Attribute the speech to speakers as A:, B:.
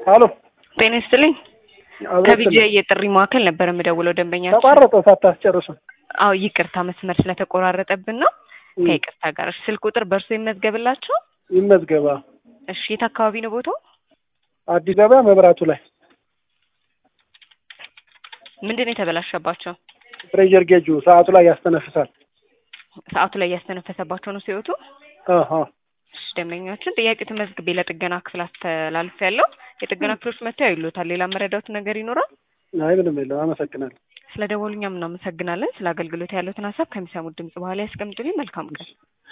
A: አሎ
B: ጤና ይስጥልኝ።
A: አብረን
B: ከቢጂአይ የጥሪ ማዕከል ነበር የምደውለው ደንበኛችን።
A: ተቋረጠ ሳታስጨርሱ።
B: አዎ ይቅርታ መስመር ስለተቆራረጠብን ነው። ከይቅርታ ጋር እሺ፣ ስልክ ቁጥር በእርሶ ይመዝገብላቸው።
A: ይመዝገባ።
B: እሺ፣ የት አካባቢ ነው ቦታው?
A: አዲስ አበባ መብራቱ ላይ
B: ምንድን ነው የተበላሸባቸው?
A: ፕሬዠር ጌጁ ሰዓቱ ላይ ያስተነፍሳል።
B: ሰዓቱ ላይ እያስተነፈሰባቸው ነው ሲወጡ።
A: አሃ
B: እሺ፣ ደንበኛችን ጥያቄ ተመዝግቤ ለጥገና ክፍል አስተላልፍ ያለው የጥገና ክፍሎች መጥተው ያዩሎታል። ሌላ መረዳት ነገር ይኖራል?
A: አይ ምንም የለም። አመሰግናለሁ።
B: ስለ ደወሉኛም እናመሰግናለን። ስለ አገልግሎት ያሉትን ሀሳብ ከሚሰሙት ድምጽ በኋላ ያስቀምጡልኝ። መልካም ቀን።